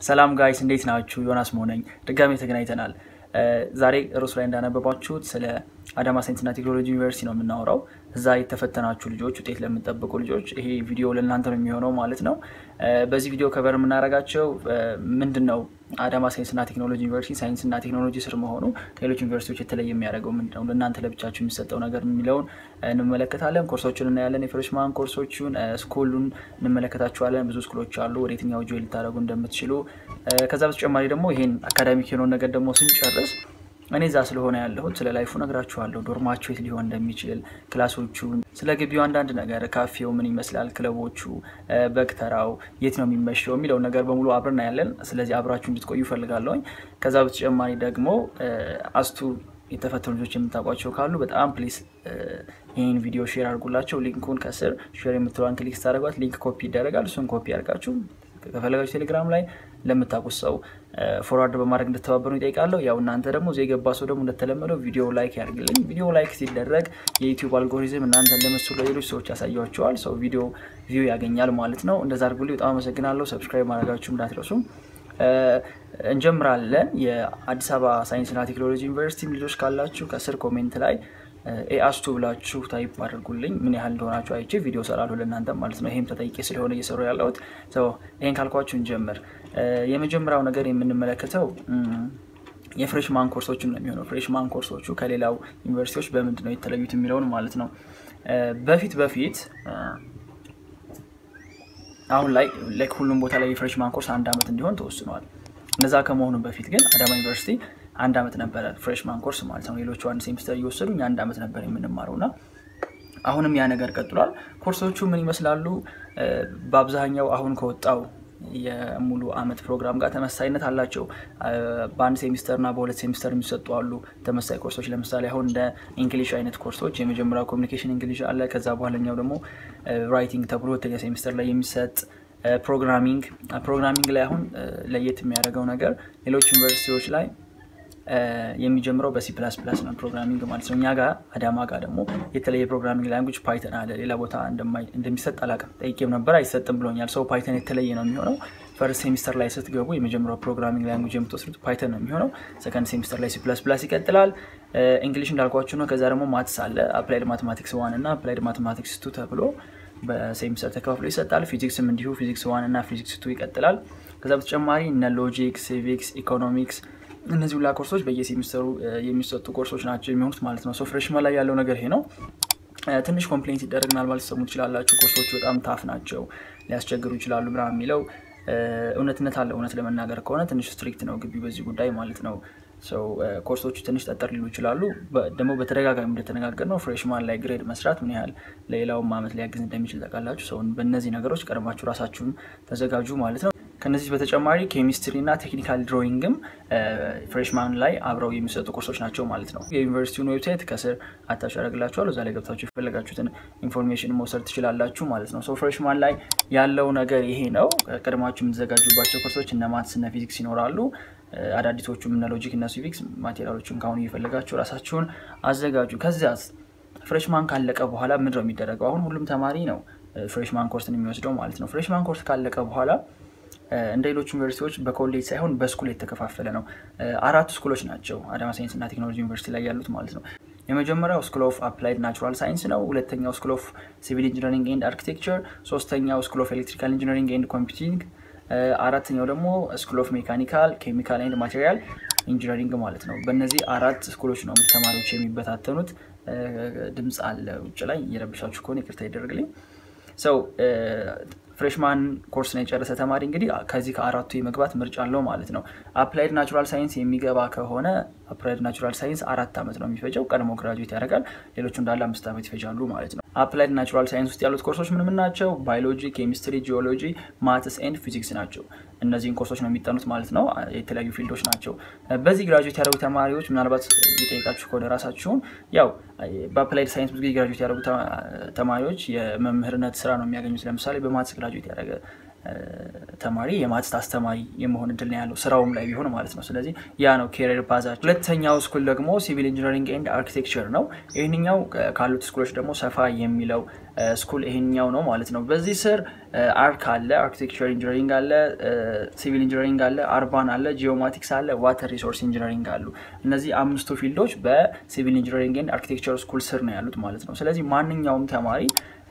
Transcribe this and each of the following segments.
ሰላም ጋይስ እንዴት ናችሁ? ዮናስ መሆነኝ ድጋሜ ተገናኝተናል። ዛሬ ርዕሱ ላይ እንዳነበባችሁት ስለ አዳማ ሳይንስና ቴክኖሎጂ ዩኒቨርሲቲ ነው የምናወራው። እዛ የተፈተናችሁ ልጆች፣ ውጤት ለምንጠብቁ ልጆች ይሄ ቪዲዮ ለእናንተ ነው የሚሆነው ማለት ነው። በዚህ ቪዲዮ ከበር የምናደርጋቸው ምንድን ነው አዳማ ሳይንስና ቴክኖሎጂ ዩኒቨርሲቲ ሳይንስና ቴክኖሎጂ ስር መሆኑ ከሌሎች ዩኒቨርሲቲዎች የተለየ የሚያደርገው ምንድን ነው፣ ለእናንተ ለብቻችሁ የሚሰጠው ነገር የሚለውን እንመለከታለን። ኮርሶችን እናያለን። የፍሬሽማን ኮርሶቹን፣ ስኩሉን እንመለከታችኋለን። ብዙ ስኩሎች አሉ፣ ወደ የትኛው ጆይ ልታደረጉ እንደምትችሉ። ከዛ በተጨማሪ ደግሞ ይሄን አካዳሚክ የሆነውን ነገር ደግሞ ስንጨርስ እኔ እዛ ስለሆነ ያለሁት ስለ ላይፉ ነግራችኋለሁ። ዶርማችሁ የት ሊሆን እንደሚችል፣ ክላሶቹ፣ ስለ ግቢው አንዳንድ ነገር፣ ካፌው ምን ይመስላል፣ ክለቦቹ፣ በግተራው የት ነው የሚመሸው የሚለው ነገር በሙሉ አብረን ያለን። ስለዚህ አብራችሁ እንድትቆዩ እፈልጋለሁኝ። ከዛ በተጨማሪ ደግሞ አስቱ የተፈተኑ ልጆች የምታውቋቸው ካሉ በጣም ፕሊስ ይህን ቪዲዮ ሼር አድርጉላቸው። ሊንኩን ከስር ሼር የምትለዋን ክሊክ ስታደርጓት ሊንክ ኮፒ ይደረጋል። እሱን ኮፒ አድርጋችሁ ከፈለጋችሁ ቴሌግራም ላይ ለምታውቁት ሰው ፎርዋርድ በማድረግ እንድተባበሩ ይጠይቃለሁ። ያው እናንተ ደግሞ እዚህ የገባ ሰው ደግሞ እንደተለመደው ቪዲዮ ላይክ ያድርግልኝ። ቪዲዮ ላይክ ሲደረግ የዩቲዩብ አልጎሪዝም እናንተ እንደመስሉ ለሌሎች ሰዎች ያሳያቸዋል። ሰው ቪዲዮ ቪው ያገኛል ማለት ነው። እንደዛ አድርጉልኝ። በጣም አመሰግናለሁ። ሰብስክራይብ ማድረጋችሁ እንዳትረሱ። እንጀምራለን። የአዲስ አበባ ሳይንስና ቴክኖሎጂ ዩኒቨርሲቲ ልጆች ካላችሁ ከስር ኮሜንት ላይ ኤአስቱ ብላችሁ ታይፕ አድርጉልኝ። ምን ያህል እንደሆናችሁ አይቼ ቪዲዮ ሰራለሁ ለእናንተ ማለት ነው። ይሄም ተጠይቄ ስለሆነ እየሰሩ ያለሁት ይሄን ካልኳችሁ እንጀምር። የመጀመሪያው ነገር የምንመለከተው የፍሬሽማን ኮርሶችን ነው የሚሆነው። ፍሬሽማን ኮርሶቹ ከሌላው ዩኒቨርሲቲዎች በምንድን ነው የተለዩት የሚለውን ማለት ነው። በፊት በፊት አሁን ላይ ሁሉም ቦታ ላይ የፍሬሽማን ኮርስ አንድ ዓመት እንዲሆን ተወስኗል። እነዛ ከመሆኑ በፊት ግን አዳማ ዩኒቨርሲቲ አንድ ዓመት ነበረ ፍሬሽማን ኮርስ ማለት ነው። ሌሎቹ አንድ ሴሚስተር እየወሰዱ እኛ አንድ ዓመት ነበር የምንማረው እና አሁንም ያ ነገር ቀጥሏል። ኮርሶቹ ምን ይመስላሉ? በአብዛኛው አሁን ከወጣው የሙሉ ዓመት ፕሮግራም ጋር ተመሳይነት አላቸው። በአንድ ሴሚስተር እና በሁለት ሴሚስተር የሚሰጡ አሉ ተመሳይ ኮርሶች። ለምሳሌ አሁን እንደ እንግሊሽ አይነት ኮርሶች የመጀመሪያው ኮሚኒኬሽን እንግሊሽ አለ። ከዛ በኋለኛው ደግሞ ራይቲንግ ተብሎ ሁለተኛ ሴሚስተር ላይ የሚሰጥ ፕሮግራሚንግ ፕሮግራሚንግ ላይ አሁን ለየት የሚያደርገው ነገር ሌሎች ዩኒቨርሲቲዎች ላይ የሚጀምረው በሲ ፕላስ ፕላስ ነው ፕሮግራሚንግ ማለት ነው። እኛ ጋር አዳማ ጋር ደግሞ የተለየ ፕሮግራሚንግ ላንጉጅ ፓይተን አለ። ሌላ ቦታ እንደሚሰጥ አላውቅም፣ ጠይቄም ነበር አይሰጥም ብሎኛል። ሰው ፓይተን የተለየ ነው የሚሆነው። ፈርስት ሴሚስተር ላይ ስትገቡ የመጀመሪያው ፕሮግራሚንግ ላንጉጅ የምትወስዱት ፓይተን ነው የሚሆነው። ሰከንድ ሴሚስተር ላይ ሲ ፕላስ ፕላስ ይቀጥላል። እንግሊሽ እንዳልኳችሁ ነው። ከዛ ደግሞ ማትስ አለ። አፕላይድ ማቴማቲክስ ዋን እና አፕላይድ ማቴማቲክስ ቱ ተብሎ በሴሚስተር ተከፋፍሎ ይሰጣል። ፊዚክስም እንዲሁ ፊዚክስ ዋን እና ፊዚክስ ቱ ይቀጥላል። ከዛ በተጨማሪ እነ ሎጂክ፣ ሲቪክስ፣ ኢኮኖሚክስ እነዚህ ሁላ ኮርሶች በየሴሚስተሩ የሚሰጡ ኮርሶች ናቸው የሚሆኑት ማለት ነው። ሶ ፍሬሽማን ላይ ያለው ነገር ይሄ ነው። ትንሽ ኮምፕሌንት ሲደረግ ምናልባት ሊሰሙ ትችላላችሁ። ኮርሶቹ በጣም ታፍ ናቸው፣ ሊያስቸግሩ ይችላሉ ምናምን የሚለው እውነትነት አለ። እውነት ለመናገር ከሆነ ትንሽ ስትሪክት ነው ግቢ በዚህ ጉዳይ ማለት ነው። ሰው ኮርሶቹ ትንሽ ጠጠር ሊሉ ይችላሉ። ደግሞ በተደጋጋሚ እንደተነጋገር ነው ፍሬሽማን ላይ ግሬድ መስራት ምን ያህል ለሌላውም ዓመት ሊያግዝ እንደሚችል ታውቃላችሁ። ሰውን በእነዚህ ነገሮች ቀድማችሁ ራሳችሁን ተዘጋጁ ማለት ነው። ከነዚህ በተጨማሪ ኬሚስትሪ እና ቴክኒካል ድሮይንግም ፍሬሽማን ላይ አብረው የሚሰጡ ኮርሶች ናቸው ማለት ነው። የዩኒቨርሲቲውን ዌብሳይት ከስር አታች ያደርግላችኋል። እዛ ላይ ገብታችሁ የፈለጋችሁትን ኢንፎርሜሽን መውሰድ ትችላላችሁ ማለት ነው። ሶ ፍሬሽማን ላይ ያለው ነገር ይሄ ነው። ቀድማችሁ የምትዘጋጁባቸው ኮርሶች እነ ማትስ እነ ፊዚክስ ይኖራሉ። አዳዲሶቹም እነ ሎጂክ እነ ሲቪክስ ማቴሪያሎችን ከአሁኑ እየፈለጋችሁ ራሳችሁን አዘጋጁ። ከዚያስ ፍሬሽማን ካለቀ በኋላ ምንድን ነው የሚደረገው? አሁን ሁሉም ተማሪ ነው ፍሬሽማን ኮርስን የሚወስደው ማለት ነው። ፍሬሽማን ኮርስ ካለቀ በኋላ እንደ ሌሎች ዩኒቨርሲቲዎች በኮሌጅ ሳይሆን በስኩል የተከፋፈለ ነው። አራቱ ስኩሎች ናቸው አዳማ ሳይንስ እና ቴክኖሎጂ ዩኒቨርሲቲ ላይ ያሉት ማለት ነው። የመጀመሪያው ስኩል ኦፍ አፕላይድ ናቹራል ሳይንስ ነው። ሁለተኛው ስኩል ኦፍ ሲቪል ኢንጂነሪንግ ኤንድ አርኪቴክቸር፣ ሶስተኛው ስኩል ኦፍ ኤሌክትሪካል ኢንጂነሪንግ ኤንድ ኮምፒውቲንግ፣ አራተኛው ደግሞ ስኩል ኦፍ ሜካኒካል ኬሚካል ኤንድ ማቴሪያል ኢንጂነሪንግ ማለት ነው። በእነዚህ አራት ስኩሎች ነው ተማሪዎች የሚበታተኑት። ድምፅ አለ ውጭ ላይ እየረብሻችሁ ከሆነ ይቅርታ ይደረግልኝ። ሰው ፍሬሽማን ኮርስን የጨረሰ ተማሪ እንግዲህ ከዚህ ከአራቱ የመግባት ምርጫ አለው ማለት ነው። አፕላይድ ናቹራል ሳይንስ የሚገባ ከሆነ አፕላይድ ናቹራል ሳይንስ አራት ዓመት ነው የሚፈጀው። ቀድሞ ግራጁዌት ያደርጋል። ሌሎቹ እንዳለ አምስት ዓመት ይፈጃሉ ማለት ነው። አፕላይድ ናቹራል ሳይንስ ውስጥ ያሉት ኮርሶች ምን ምን ናቸው? ባዮሎጂ፣ ኬሚስትሪ፣ ጂኦሎጂ፣ ማትስ ኤንድ ፊዚክስ ናቸው። እነዚህን ኮርሶች ነው የሚጠኑት ማለት ነው። የተለያዩ ፊልዶች ናቸው። በዚህ ግራጁዌት ያደረጉ ተማሪዎች ምናልባት የጠየቃችሁ ከሆነ ራሳችሁን ያው በአፕላይድ ሳይንስ ብዙ ጊዜ ግራጁዌት ያደረጉ ተማሪዎች የመምህርነት ስራ ነው የሚያገኙት። ለምሳሌ በማትስ ግራጁዌት ያደረገ ተማሪ የማትስ አስተማሪ የመሆን እድል ነው ያለው ስራውም ላይ ቢሆን ማለት ነው። ስለዚህ ያ ነው ኬሪየር ፓዛቸው። ሁለተኛው ስኩል ደግሞ ሲቪል ኢንጂነሪንግ ኤንድ አርኪቴክቸር ነው። ይህንኛው ካሉት ስኩሎች ደግሞ ሰፋ የሚለው ስኩል ይሄኛው ነው ማለት ነው። በዚህ ስር አርክ አለ፣ አርኪቴክቸር ኢንጂነሪንግ አለ፣ ሲቪል ኢንጂነሪንግ አለ፣ አርባን አለ፣ ጂኦማቲክስ አለ፣ ዋተር ሪሶርስ ኢንጂነሪንግ አሉ። እነዚህ አምስቱ ፊልዶች በሲቪል ኢንጂነሪንግ ኤንድ አርኪቴክቸር ስኩል ስር ነው ያሉት ማለት ነው። ስለዚህ ማንኛውም ተማሪ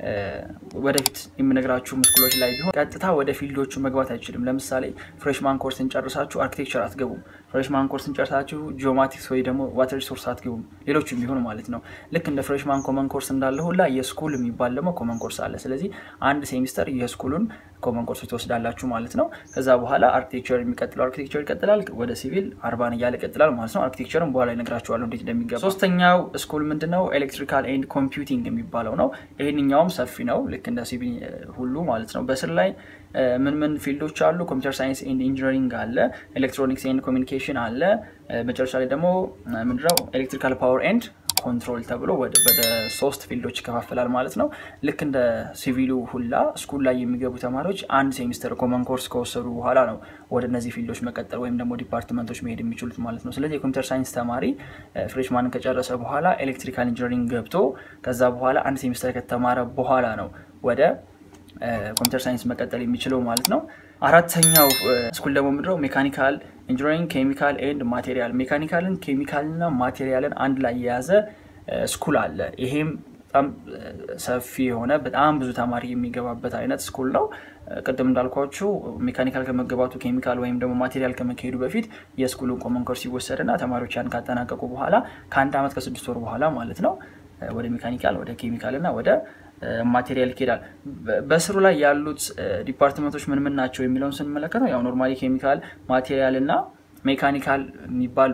ወደፊት የምነግራችሁ ምስኩሎች ላይ ቢሆን ቀጥታ ወደ ፊልዶቹ መግባት አይችልም። ለምሳሌ ፍሬሽማን ኮርስን ጨርሳችሁ አርኪቴክቸር አትገቡም። ፍሬሽማን ኮርስን ጨርሳችሁ ጂኦማቲክስ ወይ ደግሞ ዋተር ሪሶርስ አትገቡም። ሌሎችም ቢሆን ማለት ነው። ልክ እንደ ፍሬሽማን ኮመን ኮርስ እንዳለ ሁላ የስኩል የሚባል ደግሞ ኮመን ኮርስ አለ። ስለዚህ አንድ ሴሚስተር የስኩሉን ኮመን ኮርሶች ትወስዳላችሁ ማለት ነው። ከዛ በኋላ አርኪቴክቸር የሚቀጥለው አርኪቴክቸር ይቀጥላል፣ ወደ ሲቪል አርባን እያለ ይቀጥላል ማለት ነው። አርኪቴክቸርን በኋላ ይነግራችኋለሁ እንዴት እንደሚገባ። ሶስተኛው ስኩል ምንድነው? ኤሌክትሪካል ኤንድ ኮምፒውቲንግ የሚባለው ነው። ይህንኛውም ሰፊ ነው፣ ልክ እንደ ሲቪል ሁሉ ማለት ነው። በስር ላይ ምን ምን ፊልዶች አሉ? ኮምፒውተር ሳይንስ ኤንድ ኢንጂነሪንግ አለ፣ ኤሌክትሮኒክስ ኤንድ ኮሚኒኬሽን አለ። መጨረሻ ላይ ደግሞ ምንድነው ኤሌክትሪካል ፓወር ኤንድ ኮንትሮል ተብሎ ወደ ሶስት ፊልዶች ይከፋፈላል ማለት ነው። ልክ እንደ ሲቪሉ ሁላ ስኩል ላይ የሚገቡ ተማሪዎች አንድ ሴሚስተር ኮመን ኮርስ ከወሰዱ በኋላ ነው ወደ እነዚህ ፊልዶች መቀጠል ወይም ደግሞ ዲፓርትመንቶች መሄድ የሚችሉት ማለት ነው። ስለዚህ የኮምፒውተር ሳይንስ ተማሪ ፍሬሽማንን ከጨረሰ በኋላ ኤሌክትሪካል ኢንጂነሪንግ ገብቶ ከዛ በኋላ አንድ ሴሚስተር ከተማረ በኋላ ነው ወደ ኮምፒውተር ሳይንስ መቀጠል የሚችለው ማለት ነው። አራተኛው ስኩል ደግሞ ምንድነው? ሜካኒካል ኢንጂነሪንግ ኬሚካል ኤንድ ማቴሪያል። ሜካኒካልን ኬሚካልና ማቴሪያልን አንድ ላይ የያዘ ስኩል አለ። ይሄም በጣም ሰፊ የሆነ በጣም ብዙ ተማሪ የሚገባበት አይነት ስኩል ነው። ቅድም እንዳልኳችሁ ሜካኒካል ከመገባቱ ኬሚካል ወይም ደግሞ ማቴሪያል ከመካሄዱ በፊት የስኩሉን ኮመን ኮርስ ይወሰድና ተማሪዎች ያን ካጠናቀቁ በኋላ ከአንድ ዓመት ከስድስት ወር በኋላ ማለት ነው ወደ ሜካኒካል ወደ ኬሚካል እና ወደ ማቴሪያል ይሄዳል። በስሩ ላይ ያሉት ዲፓርትመንቶች ምን ምን ናቸው የሚለውን ስንመለከተው ያው ኖርማሊ ኬሚካል፣ ማቴሪያል እና ሜካኒካል የሚባል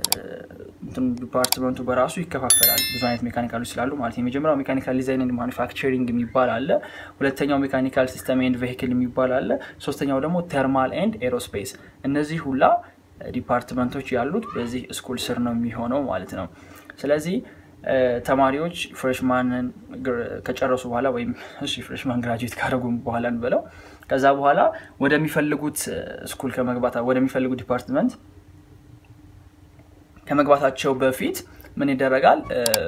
ዲፓርትመንቱ በራሱ ይከፋፈላል። ብዙ አይነት ሜካኒካሎች ስላሉ ማለት የመጀመሪያው ሜካኒካል ዲዛይን ኤንድ ማኒፋክቸሪንግ የሚባል አለ። ሁለተኛው ሜካኒካል ሲስተም ኤንድ ቬሂክል የሚባል አለ። ሶስተኛው ደግሞ ተርማል ኤንድ ኤሮስፔስ። እነዚህ ሁላ ዲፓርትመንቶች ያሉት በዚህ ስኩል ስር ነው የሚሆነው ማለት ነው። ስለዚህ ተማሪዎች ፍሬሽማንን ከጨረሱ በኋላ ወይም እሺ ፍሬሽማን ግራጁዌት ካደረጉ በኋላ እንበለው ከዛ በኋላ ወደሚፈልጉት ስኩል ከመግባት ወደሚፈልጉት ዲፓርትመንት ከመግባታቸው በፊት ምን ይደረጋል?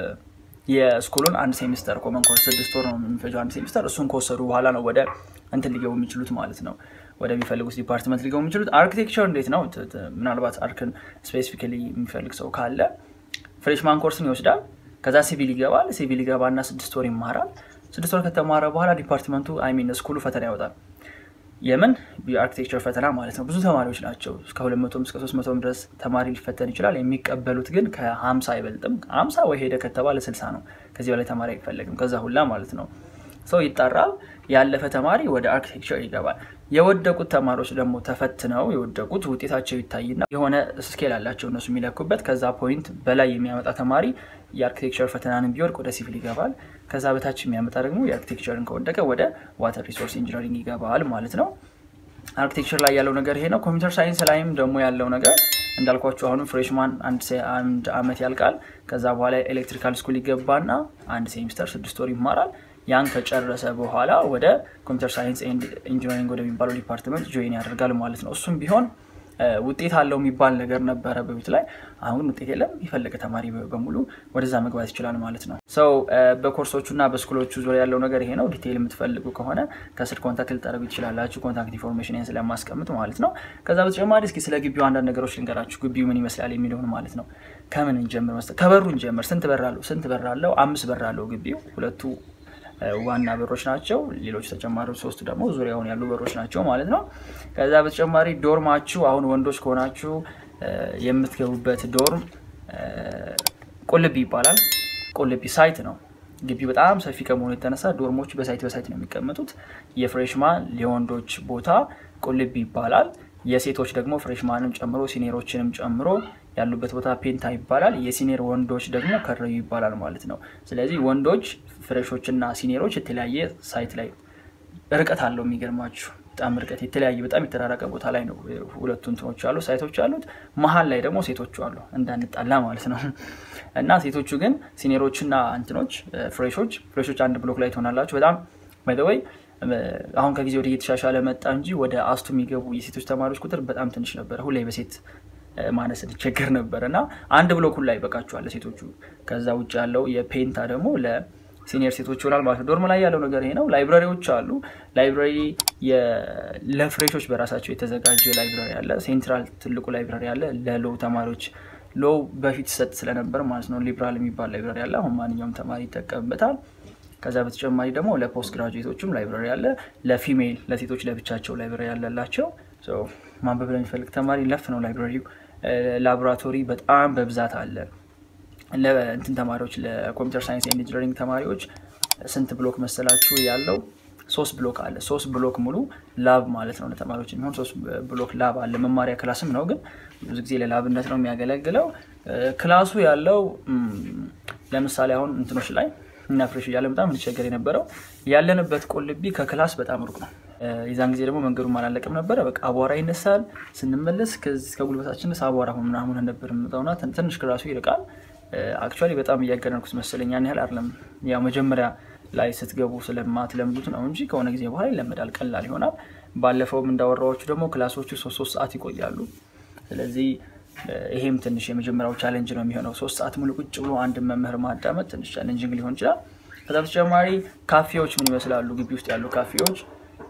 የስኩሉን አንድ ሴሚስተር ኮመን ኮርስ ስድስት ወር ነው የሚፈጀው አንድ ሴሚስተር። እሱን ከወሰዱ በኋላ ነው ወደ እንትን ሊገቡ የሚችሉት ማለት ነው ወደሚፈልጉት ዲፓርትመንት ሊገቡ የሚችሉት። አርኪቴክቸር እንዴት ነው? ምናልባት አርክን ስፔሲፊካሊ የሚፈልግ ሰው ካለ ፍሬሽማን ኮርስን ይወስዳል። ከዛ ሲቪል ይገባል። ሲቪል ይገባና ስድስት ወር ይማራል። ስድስት ወር ከተማረ በኋላ ዲፓርትመንቱ አይሚን ስኩሉ ፈተና ያወጣል። የምን የአርኪቴክቸር ፈተና ማለት ነው። ብዙ ተማሪዎች ናቸው። እስከ ሁለት መቶም እስከ ሶስት መቶም ድረስ ተማሪ ሊፈተን ይችላል። የሚቀበሉት ግን ከሀምሳ አይበልጥም። ሀምሳ ወይ ሄደ ከተባለ ስልሳ ነው። ከዚህ በላይ ተማሪ አይፈለግም። ከዛ ሁላ ማለት ነው ሰው ይጠራል። ያለፈ ተማሪ ወደ አርኪቴክቸር ይገባል። የወደቁት ተማሪዎች ደግሞ ተፈትነው የወደቁት ውጤታቸው ይታይና የሆነ ስኬል አላቸው እነሱ የሚለኩበት። ከዛ ፖይንት በላይ የሚያመጣ ተማሪ የአርኪቴክቸር ፈተናንን ቢወድቅ ወደ ሲቪል ይገባል። ከዛ በታች የሚያመጣ ደግሞ የአርኪቴክቸርን ከወደቀ ወደ ዋተር ሪሶርስ ኢንጂነሪንግ ይገባል ማለት ነው። አርኪቴክቸር ላይ ያለው ነገር ይሄ ነው። ኮምፒውተር ሳይንስ ላይም ደግሞ ያለው ነገር እንዳልኳችሁ አሁንም ፍሬሽማን አንድ አመት ያልቃል። ከዛ በኋላ ኤሌክትሪካል ስኩል ይገባና አንድ ሴሚስተር ስድስት ወር ይማራል። ያን ከጨረሰ በኋላ ወደ ኮምፒውተር ሳይንስ ኤንድ ኢንጂነሪንግ ወደሚባለው ዲፓርትመንት ጆይን ያደርጋል ማለት ነው። እሱም ቢሆን ውጤት አለው የሚባል ነገር ነበረ በፊት ላይ። አሁን ውጤት የለም። የፈለገ ተማሪ በሙሉ ወደዛ መግባት ይችላል ማለት ነው። ሰው በኮርሶቹ እና በስኩሎቹ ዙሪያ ያለው ነገር ይሄ ነው። ዲቴይል የምትፈልጉ ከሆነ ከስር ኮንታክት ልጠረጉ ትችላላችሁ። ኮንታክት ኢንፎርሜሽን ስለማስቀምጥ ማለት ነው። ከዛ በተጨማሪ እስኪ ስለ ግቢው አንዳንድ ነገሮች ልንገራችሁ። ግቢው ምን ይመስላል የሚለውን ማለት ነው። ከምን እንጀምር መሰለህ? ከበሩ እንጀምር። ስንት በር አለው? ስንት በር አለው? አምስት በር አለው ግቢው። ሁለቱ ዋና በሮች ናቸው። ሌሎች ተጨማሪ ሶስቱ ደግሞ ዙሪያውን ያሉ በሮች ናቸው ማለት ነው። ከዛ በተጨማሪ ዶርማችሁ አሁን ወንዶች ከሆናችሁ የምትገቡበት ዶርም ቁልቢ ይባላል። ቁልቢ ሳይት ነው። ግቢ በጣም ሰፊ ከመሆኑ የተነሳ ዶርሞች በሳይት በሳይት ነው የሚቀመጡት። የፍሬሽማን የወንዶች ቦታ ቁልቢ ይባላል። የሴቶች ደግሞ ፍሬሽማንም ጨምሮ ሲኒየሮችንም ጨምሮ ያሉበት ቦታ ፔንታ ይባላል። የሲኒየር ወንዶች ደግሞ ከረዩ ይባላል ማለት ነው። ስለዚህ ወንዶች ፍሬሾችና ሲኒየሮች የተለያየ ሳይት ላይ ርቀት አለው። የሚገርማችሁ በጣም ርቀት የተለያየ በጣም የተራራቀ ቦታ ላይ ነው ሁለቱ እንትኖች አሉ ሳይቶች አሉት። መሀል ላይ ደግሞ ሴቶቹ አሉ እንዳንጣላ ማለት ነው። እና ሴቶቹ ግን ሲኒየሮችና እንትኖች ፍሬሾች ፍሬሾች አንድ ብሎክ ላይ ትሆናላችሁ። በጣም ባይዘወይ አሁን ከጊዜ ወደ እየተሻሻለ መጣ እንጂ ወደ አስቱ የሚገቡ የሴቶች ተማሪዎች ቁጥር በጣም ትንሽ ነበረ። ሁሌ በሴት ማነስ እንቸገር ነበር እና አንድ ብሎክ ሁላ ይበቃቸዋል ለሴቶቹ። ከዛ ውጭ ያለው የፔንታ ደግሞ ለሲኒየር ሴቶች ይሆናል ማለት ነው። ዶርም ላይ ያለው ነገር ይሄ ነው። ላይብራሪዎች አሉ። ላይብራሪ ለፍሬሾች በራሳቸው የተዘጋጀ ላይብራሪ አለ። ሴንትራል ትልቁ ላይብራሪ አለ ለሎ ተማሪዎች ሎ በፊት ሰጥ ስለነበር ማለት ነው። ሊብራል የሚባል ላይብራሪ አለ። አሁን ማንኛውም ተማሪ ይጠቀምበታል። ከዛ በተጨማሪ ደግሞ ለፖስት ግራጁዌቶችም ላይብራሪ አለ። ለፊሜል ለሴቶች ለብቻቸው ላይብራሪ ያለላቸው ማንበብ ለሚፈልግ ተማሪ ለፍ ነው ላይብራሪው። ላቦራቶሪ በጣም በብዛት አለ። ለእንትን ተማሪዎች ለኮምፒውተር ሳይንስ ኢንጂነሪንግ ተማሪዎች ስንት ብሎክ መሰላችሁ ያለው? ሶስት ብሎክ አለ። ሶስት ብሎክ ሙሉ ላብ ማለት ነው። ለተማሪዎች የሚሆን ሶስት ብሎክ ላብ አለ። መማሪያ ክላስም ነው፣ ግን ብዙ ጊዜ ለላብነት ነው የሚያገለግለው። ክላሱ ያለው ለምሳሌ አሁን እንትኖች ላይ እና ፍሬሽ እያለ በጣም እንቸገር የነበረው ያለንበት ቁልቢ ከክላስ በጣም ሩቅ ነው። የዛን ጊዜ ደግሞ መንገዱ አላለቅም ነበረ። በቃ አቧራ ይነሳል። ስንመለስ ከጉልበታችን ስ አቧራ ምናምን ነበር የምመጣውና ትንሽ ክላሱ ይርቃል። አክቹዋሊ በጣም እያገረንኩት መሰለኝ። ያን ያህል አይደለም። ያው መጀመሪያ ላይ ስትገቡ ስለማትለምዱት ነው እንጂ ከሆነ ጊዜ በኋላ ይለመዳል፣ ቀላል ይሆናል። ባለፈውም እንዳወራዎቹ ደግሞ ክላሶቹ ሶስት ሶስት ሰዓት ይቆያሉ። ስለዚህ ይሄም ትንሽ የመጀመሪያው ቻሌንጅ ነው የሚሆነው። ሶስት ሰዓት ሙሉ ቁጭ ብሎ አንድ መምህር ማዳመጥ ትንሽ ቻሌንጅንግ ሊሆን ይችላል። ከዛ በተጨማሪ ካፌዎች ምን ይመስላሉ? ግቢ ውስጥ ያሉ ካፌዎች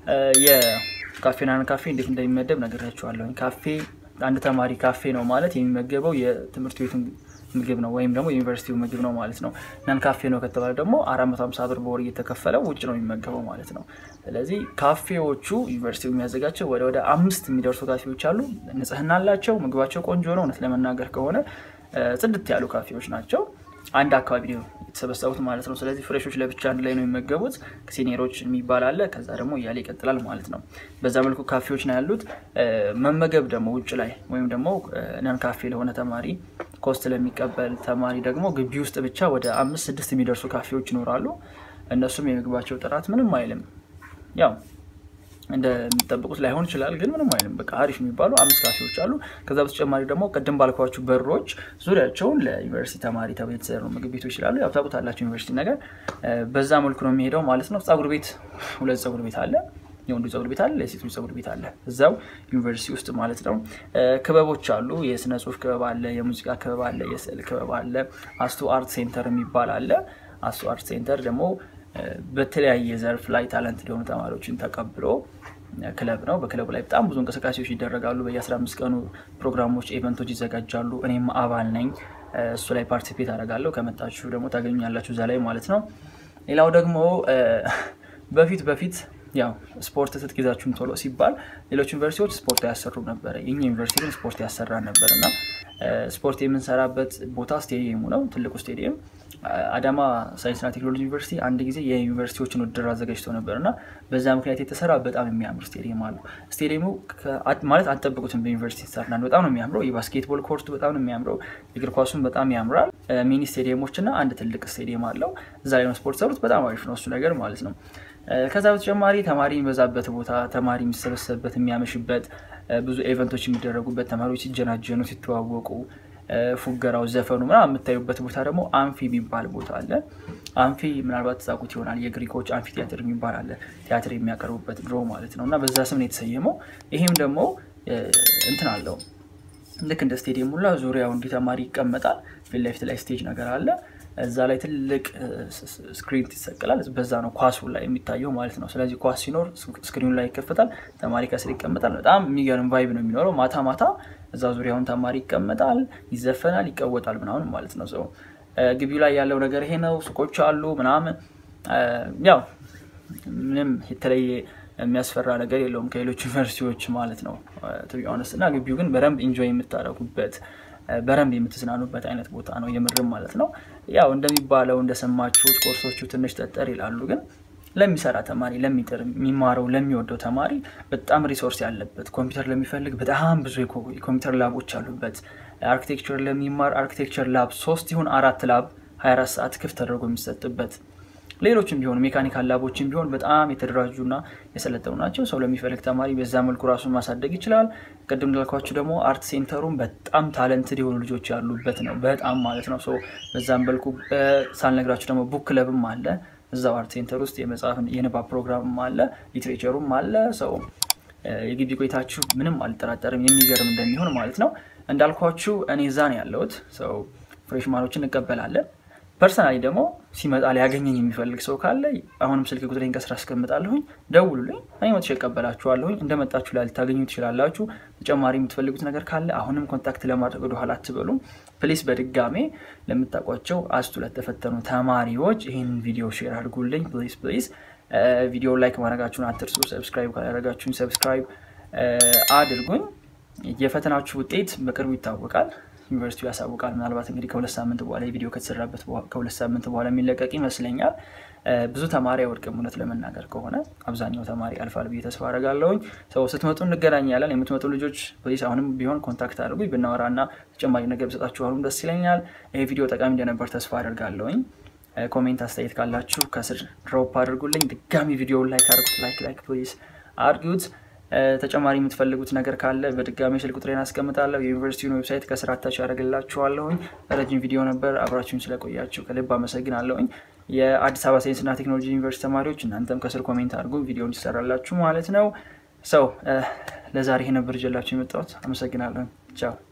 የካፌናን ካፌ እንዴት እንደሚመደብ ነግሬያቸዋለሁ። ካፌ አንድ ተማሪ ካፌ ነው ማለት የሚመገበው የትምህርት ቤቱን ምግብ ነው ወይም ደግሞ የዩኒቨርሲቲው ምግብ ነው ማለት ነው። ናን ካፌ ነው ከተባለ ደግሞ አራት መቶ ሀምሳ ብር በወር እየተከፈለው ውጭ ነው የሚመገበው ማለት ነው። ስለዚህ ካፌዎቹ ዩኒቨርሲቲው የሚያዘጋቸው ወደ ወደ አምስት የሚደርሱ ካፌዎች አሉ። ንጽህና አላቸው። ምግባቸው ቆንጆ ነው። እውነት ለመናገር ከሆነ ጽድት ያሉ ካፌዎች ናቸው። አንድ አካባቢ ነው የተሰበሰቡት ማለት ነው። ስለዚህ ፍሬሾች ለብቻ አንድ ላይ ነው የሚመገቡት። ሲኒየሮች የሚባል አለ። ከዛ ደግሞ እያለ ይቀጥላል ማለት ነው። በዛ መልኩ ካፌዎች ነው ያሉት። መመገብ ደግሞ ውጭ ላይ ወይም ደግሞ ነን ካፌ ለሆነ ተማሪ ኮስት ለሚቀበል ተማሪ ደግሞ ግቢ ውስጥ ብቻ ወደ አምስት ስድስት የሚደርሱ ካፌዎች ይኖራሉ። እነሱም የምግባቸው ጥራት ምንም አይልም። ያው እንደሚጠብቁት ላይሆን ይችላል፣ ግን ምንም አይልም። በቃ አሪፍ የሚባሉ አምስት ካፌዎች አሉ። ከዛ በተጨማሪ ደግሞ ቅድም ባልኳችሁ በሮች ዙሪያቸውን ለዩኒቨርሲቲ ተማሪ ተብሎ የተሰሩ ምግብ ቤቶች ይችላሉ። ያው ታውቁታላችሁ ዩኒቨርሲቲ ነገር በዛ መልኩ ነው የሚሄደው ማለት ነው። ፀጉር ቤት ሁለት ፀጉር ቤት አለ። የወንዱ ፀጉር ቤት አለ፣ የሴቶች ፀጉር ቤት አለ። እዛው ዩኒቨርሲቲ ውስጥ ማለት ነው። ክበቦች አሉ። የስነ ጽሁፍ ክበብ አለ፣ የሙዚቃ ክበብ አለ፣ የስዕል ክበብ አለ። አስቱ አርት ሴንተር የሚባል አለ። አስቱ አርት ሴንተር ደግሞ በተለያየ ዘርፍ ላይ ታለንት የሆኑ ተማሪዎችን ተቀብሎ ክለብ ነው። በክለቡ ላይ በጣም ብዙ እንቅስቃሴዎች ይደረጋሉ። በየ15 ቀኑ ፕሮግራሞች፣ ኢቨንቶች ይዘጋጃሉ። እኔም አባል ነኝ። እሱ ላይ ፓርቲሲፔት አደርጋለሁ። ከመጣችሁ ደግሞ ታገኙኛላችሁ እዛ ላይ ማለት ነው። ሌላው ደግሞ በፊት በፊት ያው ስፖርት ትጥቅ ይዛችሁም ቶሎ ሲባል ሌሎች ዩኒቨርሲቲዎች ስፖርት ያሰሩ ነበረ። የኛ ዩኒቨርሲቲ ግን ስፖርት ያሰራ ነበር እና ስፖርት የምንሰራበት ቦታ ስቴዲየሙ ነው፣ ትልቁ ስቴዲየም። አዳማ ሳይንስና ቴክኖሎጂ ዩኒቨርሲቲ አንድ ጊዜ የዩኒቨርሲቲዎችን ውድድር አዘጋጅቶ ነበር እና በዛ ምክንያት የተሰራ በጣም የሚያምር ስቴዲየም አለው። ስቴዲየሙ ማለት አልጠበቁትም በዩኒቨርሲቲ ተሰርናል። በጣም ነው የሚያምረው። የባስኬትቦል ኮርቱ በጣም ነው የሚያምረው። እግር ኳሱን በጣም ያምራል። ሚኒ ስቴዲየሞች እና አንድ ትልቅ ስቴዲየም አለው። እዛ ላይ ነው ስፖርት ሰሩት። በጣም አሪፍ ነው እሱ ነገር ማለት ነው። ከዛ በተጨማሪ ተማሪ የሚበዛበት ቦታ፣ ተማሪ የሚሰበሰብበት፣ የሚያመሽበት፣ ብዙ ኤቨንቶች የሚደረጉበት፣ ተማሪዎች ሲጀናጀኑ፣ ሲተዋወቁ፣ ፉገራው፣ ዘፈኑ ምናምን የምታዩበት ቦታ ደግሞ አንፊ የሚባል ቦታ አለ። አንፊ ምናልባት ትዛቁት ይሆናል። የግሪኮች አንፊ ቲያትር የሚባል አለ። ቲያትር የሚያቀርቡበት ድሮ ማለት ነው እና በዛ ስም ነው የተሰየመው። ይሄም ደግሞ እንትን አለው ልክ እንደ ስቴዲየም ሁላ ዙሪያው እንዲህ ተማሪ ይቀመጣል። ፊት ለፊት ላይ ስቴጅ ነገር አለ። እዛ ላይ ትልቅ ስክሪን ይሰቀላል። በዛ ነው ኳሱ ላይ የሚታየው ማለት ነው። ስለዚህ ኳስ ሲኖር ስክሪኑ ላይ ይከፈታል፣ ተማሪ ከስር ይቀመጣል። በጣም የሚገርም ቫይብ ነው የሚኖረው። ማታ ማታ እዛ ዙሪያውን ተማሪ ይቀመጣል፣ ይዘፈናል፣ ይቀወጣል ምናምን ማለት ነው። ሰው ግቢው ላይ ያለው ነገር ይሄ ነው። ሱቆች አሉ ምናምን። ያው ምንም የተለየ የሚያስፈራ ነገር የለውም ከሌሎች ዩኒቨርሲቲዎች ማለት ነው ቱቢሆነስ እና ግቢው ግን በደንብ ኢንጆይ የምታደርጉበት በረንብ የምትዝናኑበት አይነት ቦታ ነው የምርም ማለት ነው። ያው እንደሚባለው እንደሰማችሁት ኮርሶቹ ትንሽ ጠጠር ይላሉ፣ ግን ለሚሰራ ተማሪ ለሚጥር የሚማረው ለሚወደው ተማሪ በጣም ሪሶርስ ያለበት ኮምፒውተር ለሚፈልግ በጣም ብዙ የኮምፒውተር ላቦች አሉበት። አርኪቴክቸር ለሚማር አርኪቴክቸር ላብ ሶስት ይሁን አራት ላብ 24 ሰዓት ክፍት ተደርጎ የሚሰጥበት ሌሎችም ቢሆኑ ሜካኒካል ላቦችም ቢሆን በጣም የተደራጁና የሰለጠኑ ናቸው። ሰው ለሚፈልግ ተማሪ በዛ መልኩ ራሱን ማሳደግ ይችላል። ቅድም እንዳልኳችሁ ደግሞ አርት ሴንተሩም በጣም ታለንትድ የሆኑ ልጆች ያሉበት ነው። በጣም ማለት ነው። በዛም መልኩ ሳልነግራችሁ ደግሞ ቡክ ክለብም አለ። እዛው አርት ሴንተር ውስጥ የመጽሐፍ የንባብ ፕሮግራምም አለ፣ ሊትሬቸሩም አለ። ሰው የግቢ ቆይታችሁ ምንም አልጠራጠርም የሚገርም እንደሚሆን ማለት ነው። እንዳልኳችሁ እኔ እዛ ነው ያለሁት። ሰው ፍሬሽማኖችን እንቀበላለን። ፐርሰናሊ ደግሞ ሲመጣ ሊያገኘኝ የሚፈልግ ሰው ካለ አሁንም ስልክ ቁጥሬን ከስራ አስቀምጣለሁኝ፣ ደውሉልኝ፣ እኔ መጥቼ እቀበላችኋለሁኝ። እንደመጣችሁ ላይ ልታገኙ ትችላላችሁ። ተጨማሪ የምትፈልጉት ነገር ካለ አሁንም ኮንታክት ለማድረግ ወደኋላ አትበሉም። ፕሊስ በድጋሜ ለምታውቋቸው አስቱ ለተፈተኑ ተማሪዎች ይህን ቪዲዮ ሼር አድርጉልኝ ፕሊስ ፕሊስ። ቪዲዮ ላይክ ማድረጋችሁን አትርሱ። ሰብስክራይብ ካላደረጋችሁኝ ሰብስክራይብ አድርጉኝ። የፈተናችሁ ውጤት በቅርቡ ይታወቃል። ዩኒቨርሲቲው ያሳውቃል። ምናልባት እንግዲህ ከሁለት ሳምንት በኋላ የቪዲዮ ከተሰራበት ከሁለት ሳምንት በኋላ የሚለቀቅ ይመስለኛል። ብዙ ተማሪ አይወድቅም። እውነት ለመናገር ከሆነ አብዛኛው ተማሪ አልፋል ብዬ ተስፋ አደርጋለሁኝ። ሰው ስትመጡ እንገናኛለን። የምትመጡ ልጆች ፕሊስ አሁንም ቢሆን ኮንታክት አድርጉኝ። ብናወራና ተጨማሪ ነገር ብሰጣችሁ አሁንም ደስ ይለኛል። ይሄ ቪዲዮ ጠቃሚ እንደነበር ተስፋ አደርጋለሁኝ። ኮሜንት አስተያየት ካላችሁ ከስር ድሮፕ አድርጉልኝ። ድጋሚ ቪዲዮውን ላይክ አድርጉት። ላይክ ላይክ ፕሊስ አድርጉት። ተጨማሪ የምትፈልጉት ነገር ካለ በድጋሚ ስልክ ቁጥሬን አስቀምጣለሁ። የዩኒቨርሲቲውን ዌብሳይት ከስር አታች ያደርግላችኋለሁኝ። ረጅም ቪዲዮ ነበር፣ አብራችሁኝ ስለቆያችሁ ከልብ አመሰግናለሁኝ። የአዲስ አበባ ሳይንስና ቴክኖሎጂ ዩኒቨርሲቲ ተማሪዎች እናንተም ከስር ኮሜንት አድርጉ፣ ቪዲዮ እንዲሰራላችሁ ማለት ነው። ሰው ለዛሬ ይሄ ነበር ይዤላችሁ የመጣሁት። አመሰግናለሁኝ። ቻው